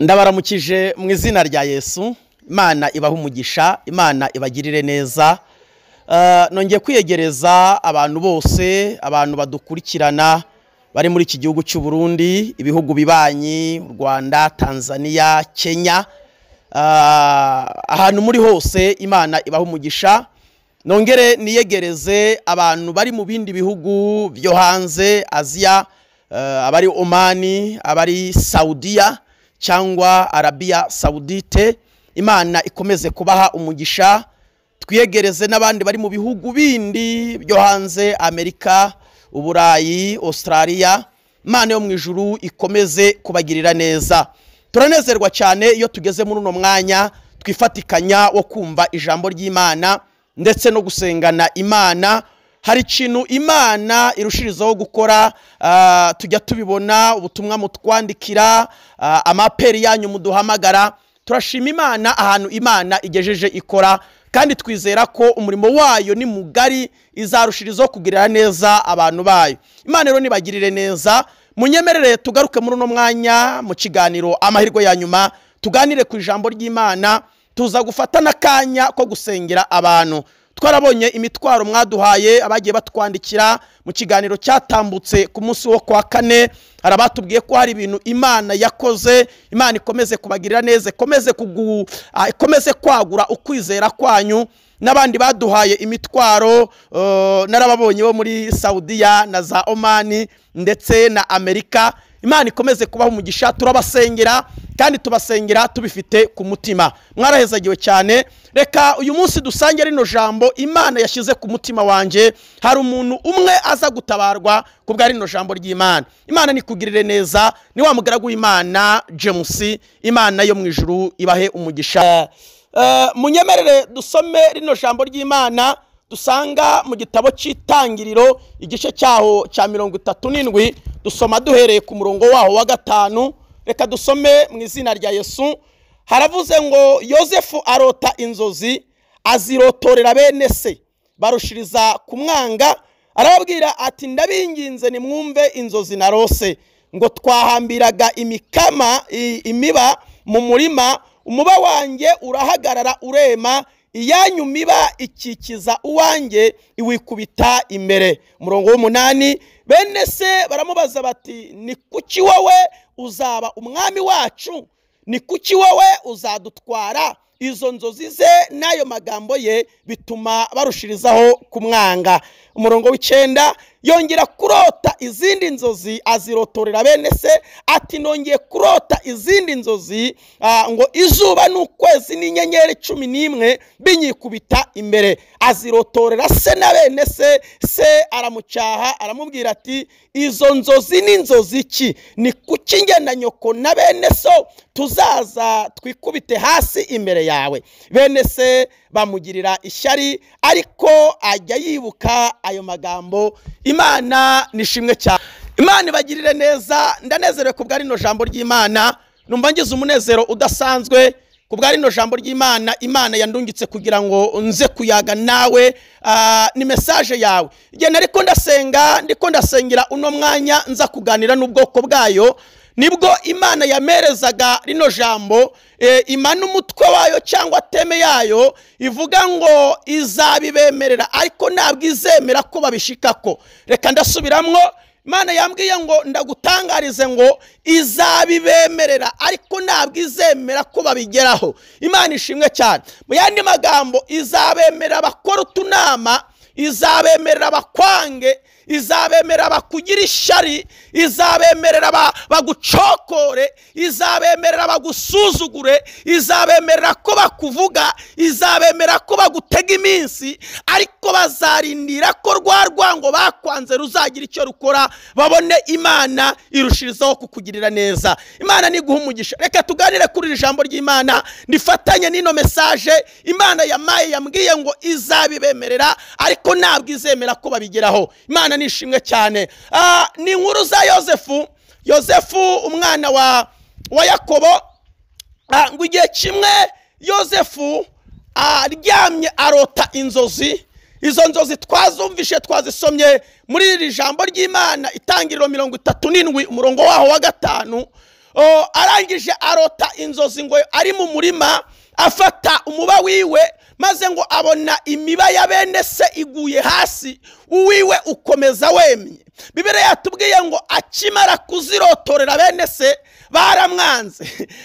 ndabaramukije mu izina rya yesu imana ibaha umugisha imana ibagirire neza Eh, nongeye kwiyegereza abantu bose abantu badukurikirana bari muri iki gihugu cy'u Burundi ibihugu bibanyi u Rwanda Tanzania Kenya Ah, ahantu muri hose imana ibaha umugisha nongere niyegereze abantu bari mu bindi bihugu byo hanze aziya eh, abari omani abari saudiya cyangwa arabiya sawudite imana ikomeze kubaha umugisha twiyegereze n'abandi bari mu bihugu bindi byo hanze amerika uburayi australia imana yo mu ijuru ikomeze kubagirira neza turanezerwa cyane iyo tugeze muri uno mwanya twifatikanya wo kumva ijambo ry'imana ndetse no gusengana imana hari ikintu imana irushirizaho gukora ah, tujya tubibona ubutumwa mutwandikira ah, amaperi yanyu muduhamagara turashima imana ahantu imana igejeje ikora kandi twizera ko umurimo wayo ni mugari izarushirizaho kugirira neza abantu bayo imana rero nibagirire neza munyemerere tugaruke muri uno mwanya mu kiganiro amahirwe ya nyuma tuganire ku ijambo ry'imana tuza gufata n'akanya ko gusengera abantu twarabonye imitwaro mwaduhaye abagiye batwandikira mu kiganiro cyatambutse ku munsi wo kwa kane hari abatubwiye ko hari ibintu imana yakoze imana ikomeze kubagirira neza ikomeze kugu- ah, ikomeze kwagura ukwizera kwanyu n'abandi baduhaye imitwaro eh, narababonye bo muri saudiya na za omani ndetse na amerika imana ikomeze kubaha umugisha turabasengera kandi tubasengera tubifite ku mutima mwarahezagiwe cyane reka uyu munsi dusange rino jambo imana yashyize ku mutima wanjye hari umuntu umwe aza gutabarwa ku bwa rino jambo ry'imana imana nikugirire neza ni wa mugaragu w'imana james imana yo mu ijuru ibahe umugisha Eh, munyemerere dusome rino jambo ry'imana dusanga mu gitabo cy'itangiriro igice cyaho cya mirongo itatu n'indwi dusoma duhereye ku murongo waho wa gatanu reka dusome mu izina rya yesu haravuze ngo yosefu arota inzozi azirotorera bene se barushiriza kumwanga arababwira ati ndabinginze nimwumve inzozi narose ngo twahambiraga imikama i- imiba mu murima umuba wanjye urahagarara urema iyanyu miba ikikiza uwanjye iwikubita imbere umurongo w'umunani bene se baramubaza bati ni kuki wowe uzaba umwami wacu ni kuki wowe uzadutwara izo nzozi ze n'ayo magambo ye bituma barushirizaho kumwanga umurongo w'icyenda yongera kurota izindi nzozi azirotorera bene se ati nongeye kurota izindi nzozi ah, ngo izuba n'ukwezi n'inyenyeri cumi n'imwe binyikubita imbere azirotorera se na bene se se aramucyaha aramubwira ati izo nzozi ni inzozi ki ni kuki njye na nyoko na bene so tuzaza twikubite hasi imbere yawe bene se bamugirira ishyari ariko ajya yibuka ayo magambo imana nishimwe cyane imana ibagirire neza ndanezerewe ku bwa rino jambo ry'imana numva ngize umunezero udasanzwe ku bwa rino jambo ry'imana imana yandungitse kugira ngo nze kuyaga nawe ah, ni mesaje yawe igihe nari ko ndasenga ndiko ndasengera uno mwanya nza kuganira n'ubwoko bwayo nibwo imana yamerezaga rino jambo eh, imana umutwe wayo cyangwa teme yayo ivuga ngo izabibemerera ariko ntabwo izemera ko babishikako reka ndasubiramwo imana yambwiye ngo ndagutangarize ngo izabibemerera ariko ntabwo izemera ko babigeraho imana ishimwe cyane mu yandi magambo izabemerera bakora utunama izabemerera bakwange izabemerera bakugira ishyari izabemerera ba- bagucokore izabemerera bagusuzugure izabemerera ko bakuvuga izabemerera ko bagutega iminsi ariko bazarindira ko rwa rwango bakwanze ruzagira icyo rukora babone imana irushirizaho kukugirira neza imana niguha umugisha reka tuganire kuri iri jambo ry'imana nifatanye n'ino mesaje imana yamaye yambwiye ngo izabibemerera ariko ntabwo izemera ko babigeraho imana ni ishimwe cyane Ah, ni inkuru za yosefu yosefu umwana wa wa yakobo Ah, ngo igihe kimwe yosefu aryamye arota inzozi izo nzozi twazumvishe twazisomye muri iri jambo ry'imana itangiriro mirongo itatu n'indwi umurongo waho wa gatanu arangije arota inzozi ngo ari mu murima afata umuba wiwe maze ngo abona imiba ya bene se iguye hasi uwiwe ukomeza wemye bibere yatubwiye ngo akimara kuzirotorera bene se baramwanze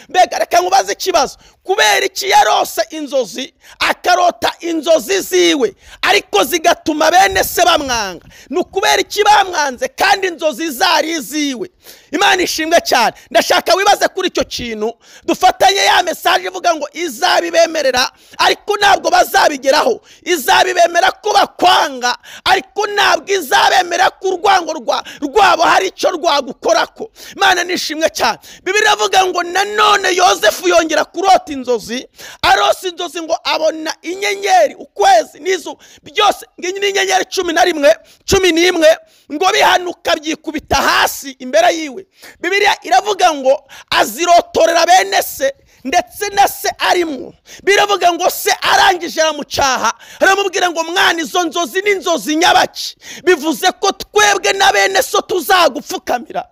mbega reka nkubaze ikibazo kubera iki yarose inzozi akarota inzozi ziwe ariko zigatuma bene se bamwanga ni ukubera iki bamwanze kandi inzozi zari iziwe imana ishimwe cyane ndashaka wibaze kuri icyo kintu dufatanye ya mesaje ivuga ngo izabibemerera ariko ntabwo bazabigeraho izabibemera ko bakwanga ariko ntabwo izabemera ko urwango rwabo hari icyo rwagukora ko imana nishimwe cyane bibiri iravuga ngo nanone yosefu yongera kurota inzozi arose inzozi ngo abona inyenyeri ukwezi n'izuba byose ngiyi ni inyenyeri cumi na rimwe cumi n'imwe ngo bihanuka byikubita hasi imbere yiwe bibiriya iravuga ngo azirotorera bene se ndetse na se arimwo biravuga ngo se arangije aramucaha aramubwira ngo mwana izo nzozi ni inzozi nyabaki bivuze ko twebwe na bene so tuzagupfukamira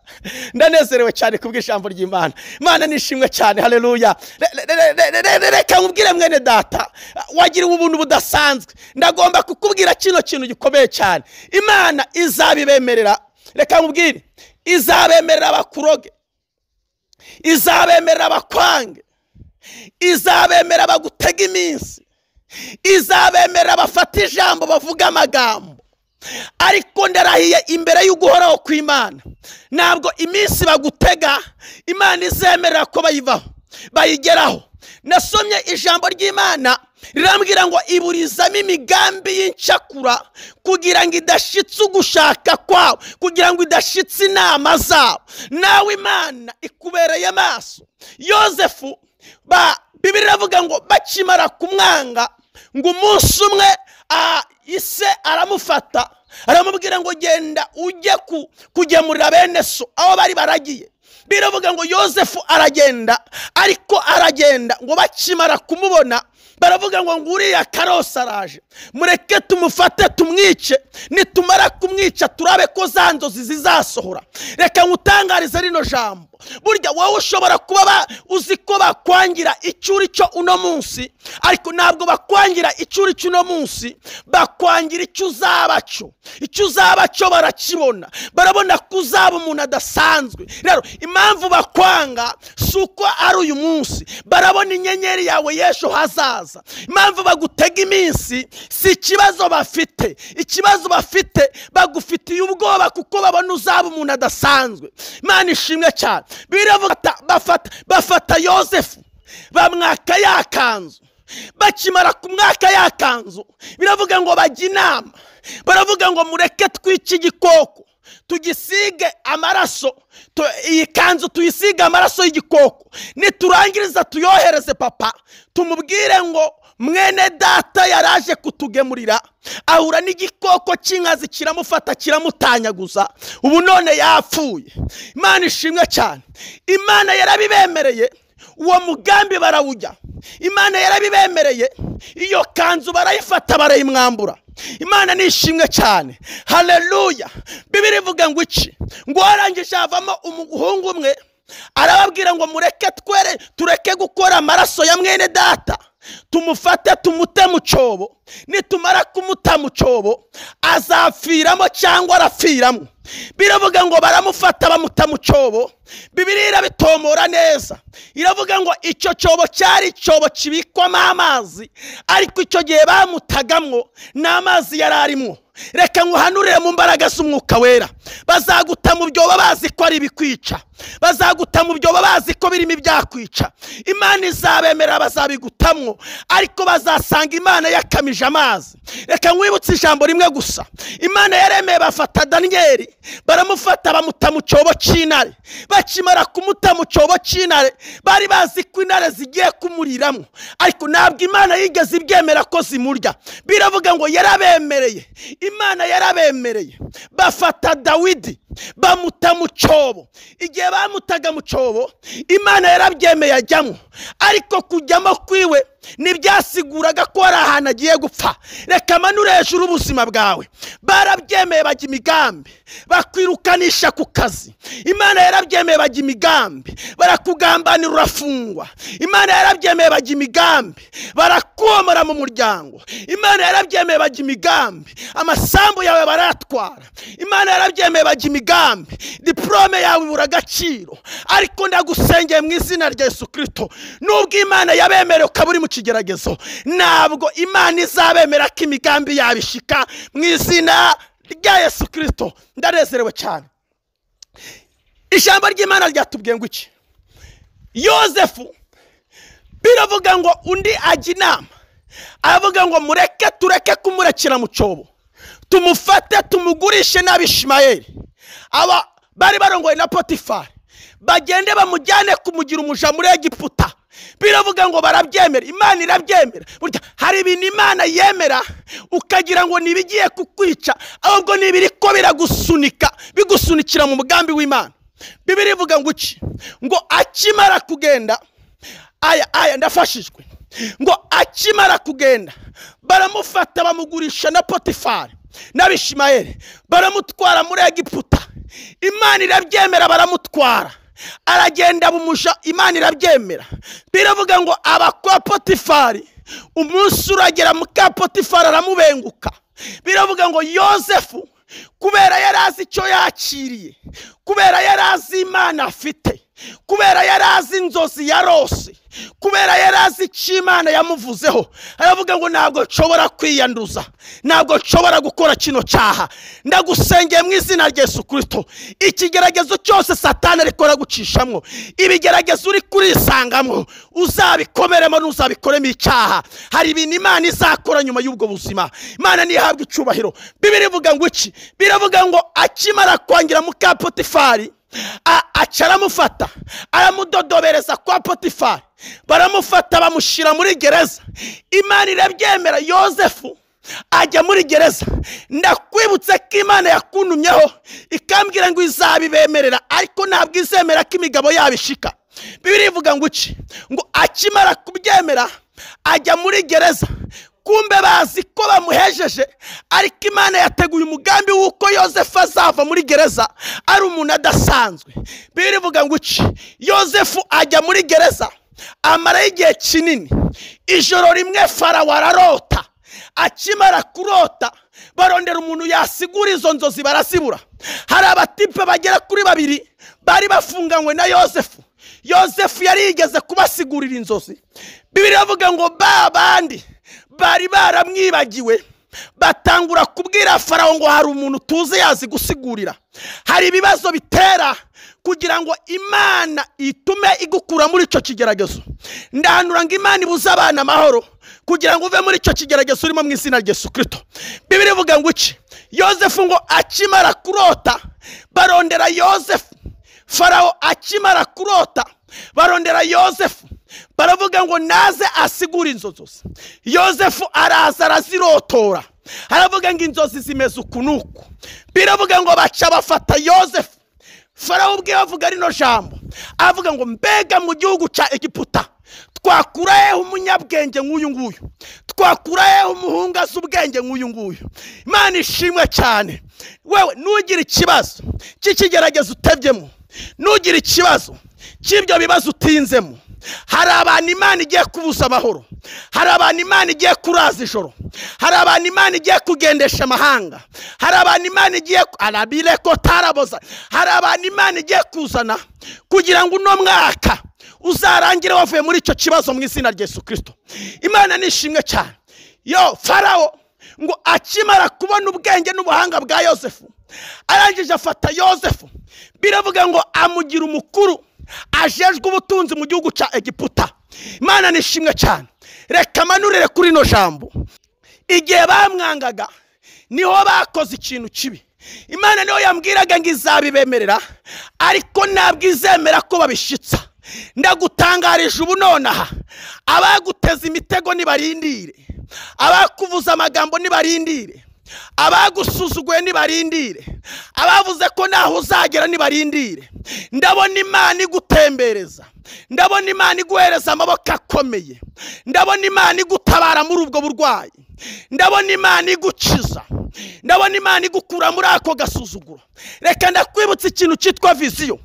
ndanezerewe cyane ku bw'ijambo ry'imana imana nishimwe cyane hareruya reka nkubwire mwene data wagiriwe ubuntu budasanzwe ndagomba kukubwira kino kintu gikomeye cyane imana izabibemerera reka nkubwire izabemerera bakuroge izabemerera bakwange izabemera bagutega iminsi izabemera bafata ijambo bavuga amagambo ariko ndarahiye imbere y'uguhoraho kw'imana ntabwo iminsi bagutega imana izemerera ko bayivaho bayigeraho nasomye ijambo ry'imana rirambwira ngo iburizamo imigambi y'incakura kugira ngo idashyitse ugushaka kwawe kugira ngo idashyitse inama zabo nawe imana ikubereye amaso yosefu bibiri iravuga ngo bakimara kumwanga ngo umunsi umwe ise aramufata aramubwira ngo genda ujye kugemurira bene so aho bari baragiye biravuga ngo yosefu aragenda ariko aragenda ngo bakimara kumubona baravuga ngo nguriya karose araje mureke tumufate tumwice nitumara kumwica turabe ko za nzozi zizasohora reka nkutangarize rino jambo burya wowe ushobora kuba uzi ko bakwangira icyo uri cyo uno munsi ariko ntabwo bakwangira icyo uri cyo uno munsi bakwangira icyo uzaba cyo icyo uzaba cyo barakibona barabona ko uzaba umuntu adasanzwe rero impamvu bakwanga si uko ari uyu munsi barabona inyenyeri yawe y'ejo hazaza impamvu bagutega iminsi si ikibazo bafite ikibazo bafite bagufitiye ubwoba kuko babona uzaba umuntu adasanzwe imana ishimwe cyane biravuga bafata bafata yosefu bamwaka ya kanzu bakimara kumwaka ya kanzu biravuga ngo bajye inama baravuga ngo mureke twice igikoko tugisige amaraso iyi kanzu tuyisige amaraso y'igikoko niturangiriza tuyohereze papa tumubwire ngo mwene data yaraje kutugemurira ahura n'igikoko cy'inkazi kiramufata kiramutanyaguza ubu none yapfuye imana ishimwe cyane imana yarabibemereye uwo mugambi barawujya imana yarabibemereye iyo kanzu barayifata barayimwambura imana ni ishimwe cyane hareruya bibiri ivuga ngo iki ngo warangije havamo umuhungu umwe arababwira ngo mureke twere tureke gukora amaraso ya mwene data tumufate tumute mu cyobo nitumara kumuta mu cyobo azapfiramo cyangwa arapfiramo biravuga ngo baramufata bamuta mu cyobo bibiri irabitomora neza iravuga ngo icyo cyobo cyari icyobo kibikwamo amazi ariko icyo gihe bamutagamwo n'amazi yari arimo reka nguhanurire mu mbaraga z'umwuka wera bazaguta mu byobo bazi ko ari ibikwica bazaguta mu byobo bazi ko birimo ibyakwica imana izabemerera bazabigutamwo ariko bazasanga imana yakamije amazi reka nkwibutse ijambo rimwe gusa imana yaremeye bafata daniyeli baramufata bamuta mu cyobo cy'intare bakimara kumuta mu cyobo cy'intare bari bazi ko intare zigiye kumuriramo ariko ntabwo imana yigeze ibyemera ko zimurya biravuga ngo yarabemereye imana yarabemereye bafata dawidi bamuta mu cyobo igihe bamutaga mu cyobo imana yarabyemeye ajyamo ariko kujyamo kwiwe ntibyasiguraga ko hari ahantu agiye gupfa reka manure hejuru ubuzima bwawe barabyemeye bajya imigambi bakwirukanisha ku kazi imana yarabyemeye bajya imigambi barakugambanira urafungwa imana yarabyemeye bajya imigambi barakomora mu muryango imana yarabyemeye bajya imigambi amasambu yawe barayatwara imana yarabyemeye bajya imigambi diporome yawe ibura agaciro ariko ndagusengeye mu izina rya Yesu kirisito nubwo imana yabemereye ukaba uri mu kigeragezo ntabwo imana izabemera ko imigambi yabishika mu izina rya Yesu kirisito ndanezerewe cyane ijambo ry'imana ryatubwiye ngo iki yosefu biravuga ngo undi ajya inama aravuga ngo mureke tureke kumurekera mu cyobo tumufate tumugurishe n'abishimayeri aba bari barongoye na potifari bagende bamujyane kumugira umuja muri egiputa biravuga ngo barabyemera imana irabyemera burya hari ibintu imana yemera ukagira ngo ntibigiye kukwica ahubwo n'ibiri ko biragusunika bigusunikira mu mugambi w'imana bibiri ivuga ngo uki ngo akimara kugenda aya aya ndafashijwe ngo akimara kugenda baramufata bamugurisha na potifari n'abishimayeri baramutwara muri egiputa imana irabyemera baramutwara aragenda bumusha imana irabyemera biravuga ngo aba kwa potifari umunsi uragera muka potifari aramubenguka biravuga ngo yosefu kubera yari azi icyo yakiriye kubera yari azi imana afite kubera yari azi inzozi yarose kubera yari azi icyo imana yamuvuzeho aravuga ngo ntabwo nshobora kwiyanduza ntabwo nshobora gukora kino cyaha ndagusengeye mu izina rya Yesu kirisito ikigeragezo cyose satana ariko aragucishamwo ibigeragezo uri kurisangamo uzabikomeremo n'uzabikoremo icyaha hari ibintu imana izakora nyuma y'ubwo buzima imana ntihabwe icyubahiro bibiri ivuga ngo iki biravuga ngo akimara kwangira muka potifari aca aramufata aramudodobereza kwa potifari baramufata bamushyira muri gereza imana irabyemera yosefu ajya muri gereza ndakwibutse ko imana yakuntumyeho ikambwira ngo izabibemerera ariko ntabwo izemera ko imigabo yabo ishika bibiri ivuga ngo iki ngo akimara kubyemera ajya muri gereza kumbe bazi ko bamuhejeje ariko imana yateguye umugambi w'uko yosefu azava muri gereza ari umuntu adasanzwe birivuga ngo uci yosefu ajya muri gereza amarayo igihe kinini ijoro rimwe farawo ararota akimara kurota barondera umuntu yasigura izo nzozi barazibura hari abatipe bagera kuri babiri bari bafunganywe na yosefu yosefu yari yigeze kubasigurira inzozi bibiri bavuga ngo ba bandi bari baramwibagiwe batangura kubwira farawo ngo hari umuntu tuzi yazi gusigurira hari ibibazo bitera kugira ngo imana itume igukura muri icyo kigeragezo ndahanura ngo imana ibuze abana amahoro kugira ngo uve muri icyo kigeragezo urimo mu izina rya kirisito bibiri ivuga ngo iki yosefu ngo akimara kurota barondera yosefu farawo akimara kurota barondera yosefu baravuga ngo naze asigure inzozi yosefu araza arazirotora aravuga ngo inzozi zimeze uku n'uku biravuga ngo baca bafata yosefu farawo ubwe bavuga rino jambo aravuga ngo mbega mu gihugu cya egiputa twakurayeho umunyabwenge nk'uyu nguyu twakurayeho umuhungu azi ubwenge nk'uyu nguyu imana ishimwe cyane wewe nugire ikibazo cy'ikigerageza utebyemo nugire ikibazo cy'ibyo bibazo utinzemo hari abantu imana igiye kubuza amahoro hari abantu imana igiye kuraza ijoro hari abantu imana igiye kugendesha amahanga hari abantu imana igiye arabire ko taraboza hari abantu imana igiye kuzana kugira ngo uno mwaka uzarangire wavuye muri icyo kibazo mu izina rya Yesu kirisito imana nishimwe cyane yo farawo ngo akimara kubona ubwenge n'ubuhanga bwa yosefu arangije afata yosefu biravuga ngo amugira umukuru ajejwe ubutunzi mu gihugu cya egiputa imana nishimwe cyane reka manurire kuri ino jambo igihe bamwangaga niho bakoze ikintu kibi imana niho yambwiraga ngo izabibemerera ariko ntabwo izemera ko babishitsa ndagutangarije ubu nonaha abaguteza imitego nibarindire abakuvuza amagambo nibarindire abagusuzuguye nibarindire abavuze ko ntaho uzagera nibarindire ndabona imana igutembereza ndabona imana iguhereza amaboko akomeye ndabona imana igutabara muri ubwo burwayi ndabona imana igukiza ndabona imana igukura muri ako gasuzuguro reka ndakwibutsa ikintu cyitwa viziyo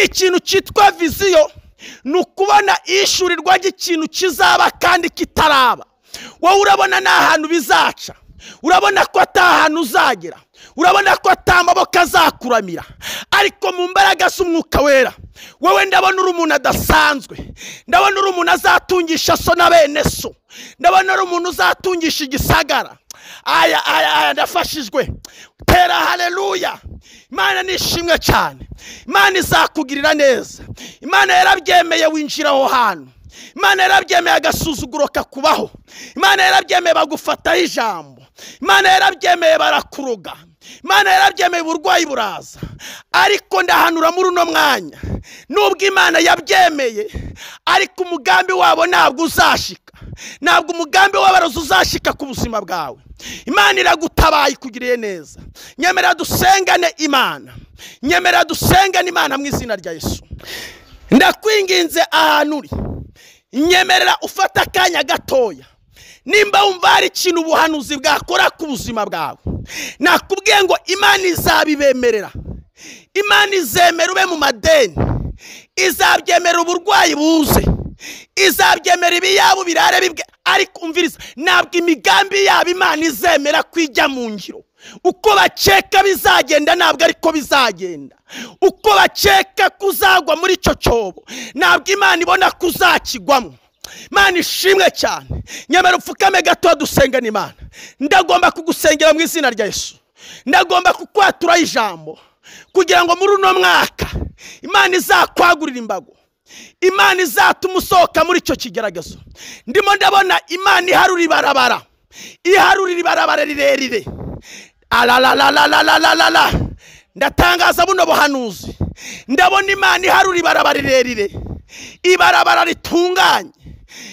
ikintu cyitwa viziyo ni ukubona ishyurirwa ry'ikintu kizaba kandi kitaraba wowe urabona ni ahantu bizaca urabona ko ahantu uzagera urabona ko amaboko azakuramira ariko mu mbaraga z'umwuka wera wowe ndabona uri umuntu adasanzwe ndabona uri umuntu azatungisha so na bene so ndabona uri umuntu uzatungisha igisagara aya aya aya ndafashijwe tera hareruya imana ni ishimwe cyane imana izakugirira neza imana yarabyemeye winjira aho hantu imana yarabyemeye agasuzuguro kakubaho imana yarabyemeye bagufataho ijambo imana yarabyemeye barakuroga imana yarabyemeye uburwayi buraza ariko ndahanura muri uno mwanya nubwo imana yabyemeye ariko umugambi wabo ntabwo uzashika ntabwo umugambi w'abarozi uzashika ku buzima bwawe imana iragutabaye ikugiriye neza nyemera dusengane imana nyemera dusengane imana mu izina rya Yesu ndakwinginze ahantu uri nyemerera ufata akanya gatoya nimba wumva hari ikintu ubuhanuzi bwakora ku buzima bwawe nakubwiye ngo imana izabibemerera imana izemera ube mu madeni izabyemera uburwayi buze izabyemera ibiyabo birare bibwe ariko umviriza ntabwo imigambi yabo imana izemera kwijya mu ngiro uko bakeka bizagenda ntabwo ariko bizagenda uko bakeka kuzagwa muri icyo cyobo ntabwo imana ibona ko uzakigwamo imana ishimwe cyane nyamara upfukame gato dusengana imana ndagomba kugusengera mu izina rya Yesu ndagomba kukwatura ijambo kugira ngo muri uno mwaka imana izakwagurire imbago imana izatuma usohoka muri icyo kigaragazo ndimo ndabona imana iharura ibarabara iharurira ibarabara rirerire arararararararara ndatangaza buno buhanuzi ndabona imana iharura ibarabara rirerire ibarabara ritunganye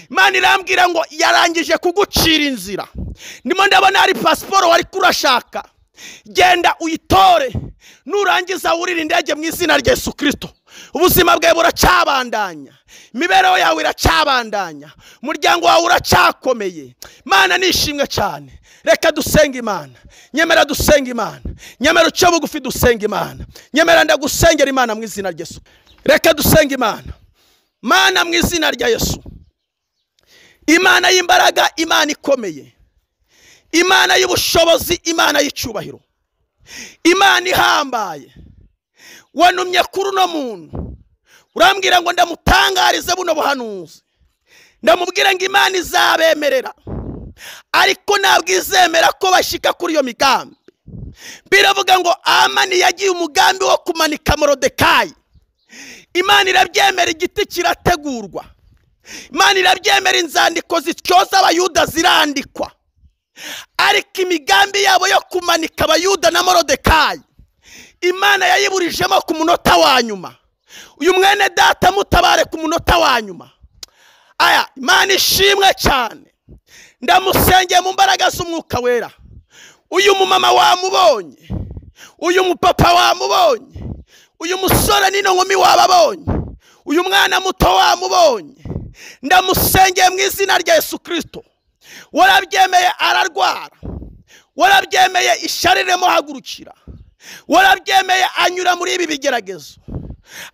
imana irambwira ngo yarangije kugucira inzira ndimo ndabona hari pasiporo wari kurashaka genda uyitore nurangiza wurire indege mu izina rya Yesu kirisito ubuzima bwawe buracyabandanya imibereho yawe iracyabandanya umuryango wawe uracyakomeye imana ni ishimwe cyane reka dusenga imana nyemera dusenga imana nyemera uce bugufi dusenga imana nyemera ndagusengera imana mu izina rya Yesu reka dusenga imana mana mu izina rya Yesu imana y'imbaraga imana ikomeye imana y'ubushobozi imana y'icyubahiro imana ihambaye wanumye kuri uno muntu urambwira ngo ndamutangarize buno buhanuzi ndamubwira ngo imana izabemerera ariko ntabwo izemera ko bashyika kuri iyo migambi biravuga ngo amani yagiye umugambi wo kumanika morodekayi imana irabyemera igiti kirategurwa imana irabyemera inzandiko zityoza abayuda zirandikwa ariko imigambi yabo yo kumanika abayuda na morodekayi imana yayiburijemo ku munota wa nyuma uyu mwene data mutabare ku munota wa nyuma aya imana ishimwe cyane ndamusengeye mu mbaraga z'umwuka wera uyu mumama wamubonye uyu mupapa wamubonye uyu musore n'ino nkumi wababonye uyu mwana muto wamubonye ndamusengeye mu izina rya Yesu kirisito warabyemeye ararwara warabyemeye ishyari rimuhagurukira warabyemeye anyura muri ibi bigeragezo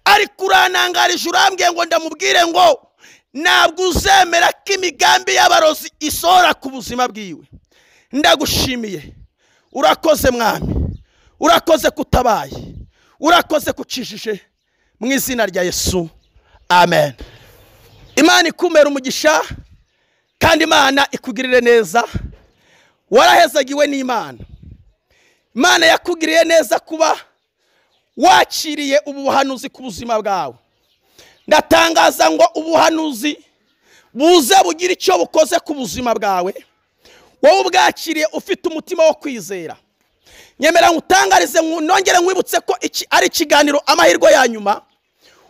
ariko uranangarije urambwiye ngo ndamubwire ngo ntabwo uzemera ko imigambi y'abarozi isohora ku buzima bwiwe ndagushimiye urakoze mwami urakoze kutabaye urakoze kucijije mu izina rya yesu amen imana ikumera umugisha kandi imana ikugirire neza warahezagiwe n'imana imana yakugiriye neza kuba wakiriye ubu buhanuzi ku buzima bwawe ndatangaza ngo ubuhanuzi buze bugire icyo bukoze ku buzima bwawe wowe ubwakiriye ufite umutima wo kwizera nyemera ngutangarize nongere nkwibutse ko iki ari ikiganiro amahirwe ya nyuma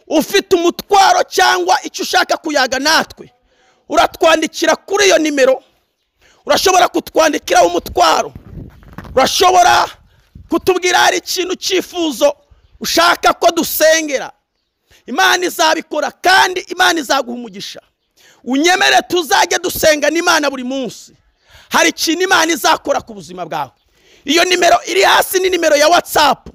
ufite umutwaro cyangwa icyo ushaka kuyaga natwe uratwandikira kuri iyo nimero urashobora kutwandikiraho umutwaro urashobora kutubwira hari ikintu cyifuzo ushaka ko dusengera imana izabikora kandi imana izaguha umugisha unyemere tuzajye dusenga n'imana buri munsi hari ikintu imana izakora ku buzima bwawe iyo nimero iri hasi ni nimero ya watsapu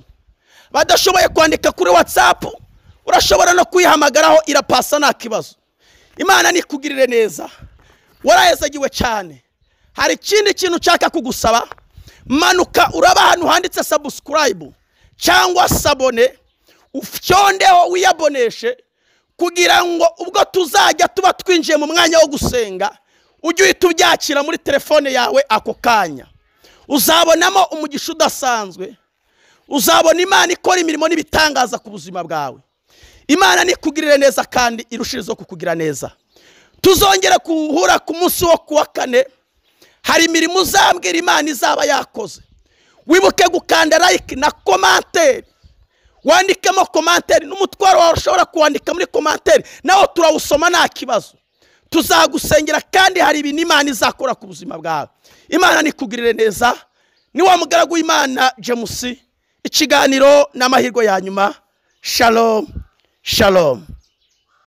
badashoboye kwandika kuri watsapu urashobora no kuyihamagaraho irapasa nta kibazo imana nikugirire neza warayezagiwe cyane hari ikindi kintu ushaka kugusaba manuka uraba ahantu handitse sabusikarayibu cyangwa sabone ucyondeho wiyaboneshe kugira ngo ubwo tuzajya tuba twinjiye mu mwanya wo gusenga ujye uhita ubyakira muri telefone yawe ako kanya uzabonamo umugisha udasanzwe uzabona imana ikora imirimo n'ibitangaza ku buzima bwawe imana nikugirire neza kandi irushirizo kukugira neza tuzongera guhura ku munsi wo kuwa kane hari imirimo uzambwira imana izaba yakoze wibuke gukanda like na komanteri wandikemo komanteri n'umutwaro wawe ushobora kuwandika muri komanteri nawe turawusoma nta kibazo tuzagusengera kandi hari ibintu imana izakora ku buzima bwawe imana nikugirire neza ni wa mugaragu w'imana james ikiganiro n'amahirwe ya nyuma shalomu shalomu